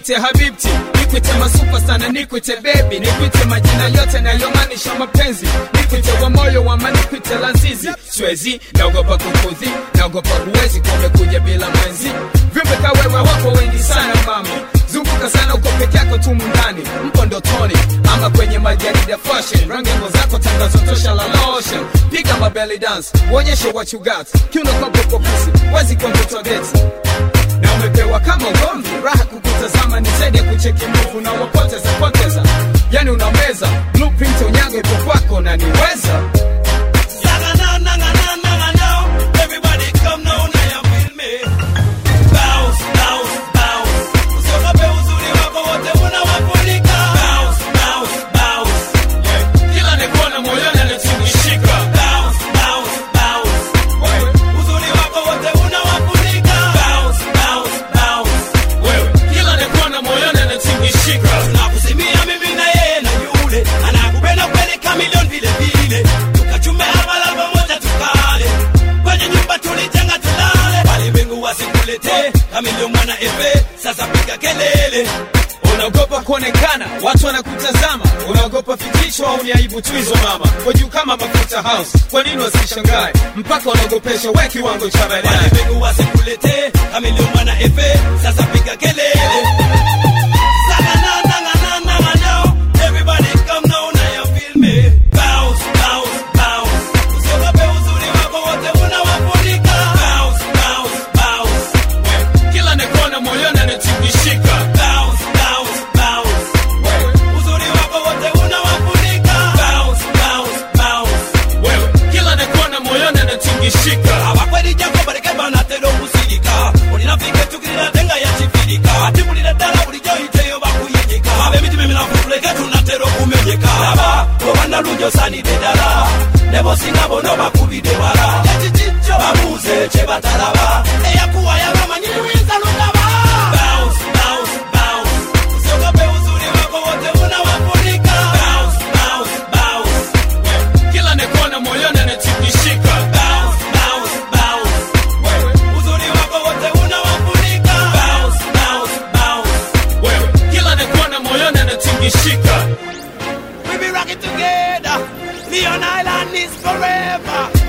nikwite habibti nikwite masupa sana nikwite bebi nikwite majina yote nayomaanisha mapenzi nikwite wa moyo wama nikwite lazizi swezi naogopa kukudhi naogopa huwezi kumekuja bila mwenzi viumbe kawewe wako wengi sana mami zunguka sana uko peke yako tu mundani mpo ndotoni ama kwenye majarida fashion rangi nguo zako tangazo tosha la lotion piga mabelly dance uonyeshe what you got kiuno kwa popo pusi wezi kwa mtoto geti na umepewa kama ugomvi raha kukutazama ni zaidi ya kucheki mbuvu na wapoteza poteza yani unameza blueprint unyago ipo kwako na niweza Everybody come now, now you feel me. Bounce, bounce, bounce. Usiogope uzuri wako wote unawafunika. Bounce, bounce, bounce. kila nikuona moyoni anatingishika Bounce, bounce, bounce. Uzuri wako wote unawafunika. Bounce, bounce, bounce. wewe kila nikuona moyoni anatingishika Tunakusimia mimi na yeye na yule anakupenda kweli kamilioni vile vile, tukachume hapa pamoja tukale kwenye nyumba tulijenga tulale, walimwengu wasikuletee kamilioni mwana efe. Sasa piga kelele, unaogopa kuonekana watu wanakutazama unaogopa fikishwa au ni aibu tu hizo mama kwa juu kama mafuta house kwa nini wasishangae mpaka unaogopesha we kiwango cha baadaye walimwengu wasikuletee kamilioni mwana efe. Sasa piga kelele. Saka na na na na na na now. Everybody come now, now you feel me. Bounce, bounce, bounce. Usiogope uzuri wako wote unawafunika. Bounce, bounce, bounce. kila nikuona moyoni anatingishika Bounce, bounce, bounce. Uzuri wako wote unawafunika. Bounce, bounce, bounce. wewe kila nikuona moyoni anatingishika abakweri jako baleke banatera okusirika olinafike tukirira tenga yakifirika ati bulira ddala bulijjo yiteyo bakuyigika ab'emitima eminafu tuleke tunatera okumenyeka aba obanalungi osaanidde ddala ne bosinga bono bakubidde wala ekikijjo babuuze kye batalaba eyakuwa yabamanyi luyinza lugaba Bounce, bounce, bounce. Usiogope uzuri wako wote unawafunika. Bounce, bounce, bounce. kila nikuona moyoni anatingishika Bounce, bounce, bounce. Uzuri wako wote unawafunika. Bounce, bounce, bounce. wewe kila nikuona moyoni anatingishika We be rocking together. Leon Island is forever.